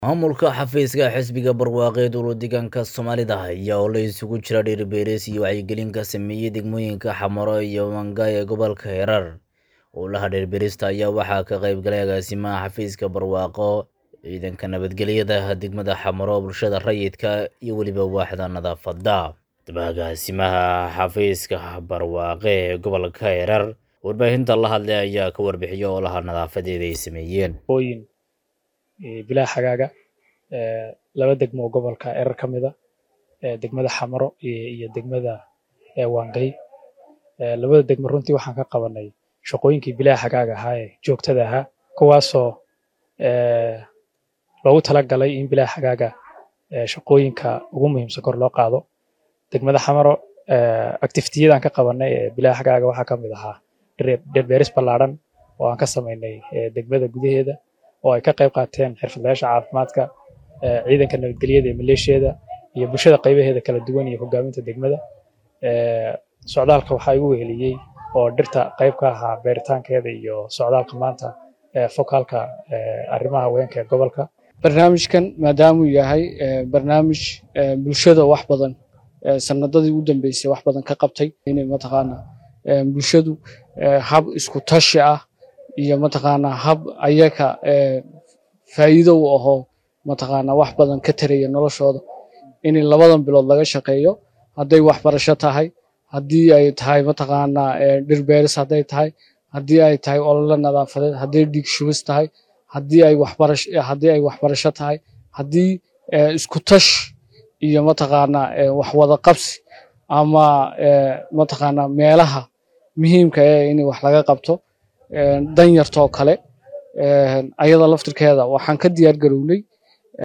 maamulka xafiiska xisbiga barwaaqeed urudeegaanka soomaalida ayaa oo la isugu jira dhiiribeeris iyo wacyigelin ka sameeyey degmooyinka xamaro iyo wangay ee gobolka hirar howlaha dhiiribeerista ayaa waxaa ka qayb galay agaasimaha xafiiska barwaaqo ciidanka nabadgelyada degmada xamaro bulshada rayidka iyo weliba waaxda nadaafada agaasimaha xafiiska barwaaqe ee gobolka hirar warbaahinta la hadlay ayaa ka warbixiyay howlaha nadaafadeeda ay sameeyeen ooyin bilaa xagaaga laba degmo oo gobolka erar ka mida degmada xamaro iyo degmada wangay labada degmo runtii waxaan ka qabanay shaqooyinkii bilaa xagaaga ahaa ee joogtada ahaa kuwaasoo loogu talagalay in bilaa xagaaga shaqooyinka ugu muhiimsan kor loo qaado degmada xamaro activitiyadan ka qabanay ee bilaa xagaaga waxaa ka mid ahaa dhirbeeris ballaadhan oo aan ka samaynay degmada gudaheeda oo ay ka qayb qaateen xirfadlayaasha caafimaadka ciidanka nabadgelyada ee maleeshiyada iyo bulshada qaybaheeda kala duwan iyo hogaaminta degmada socdaalka waxaa igu weheliyey oo dhirta qayb ka ahaa beeritaankeeda iyo socdaalka maanta fokaalka arrimaha haweenka ee gobolka barnaamijkan maadaamuu yahay barnaamij bulshada wax badan sanadadii u dambeysay wax badan ka qabtay inay mataqaana bulshadu hab isku tashi ah iyo mataqaanaa hab ayaga faa'iido u ahoo mataqaanaa wax badan ka taraya noloshooda in labadan bilood laga shaqeeyo hadday waxbarasho tahay haddii ay tahay mataqaanaa dhirbeeris hadday tahay haddii ay tahay olole nadaafadeed hadday dhiig shubis tahay haddii ay waxbarasho haddii ay waxbarasho tahay haddii isku tash iyo mataqaanaa wax wada qabsi ama mataqaanaa meelaha muhiimka ee in wax laga qabto danyartoo kale ayada laftirkeeda waxaan ka diyaar garownay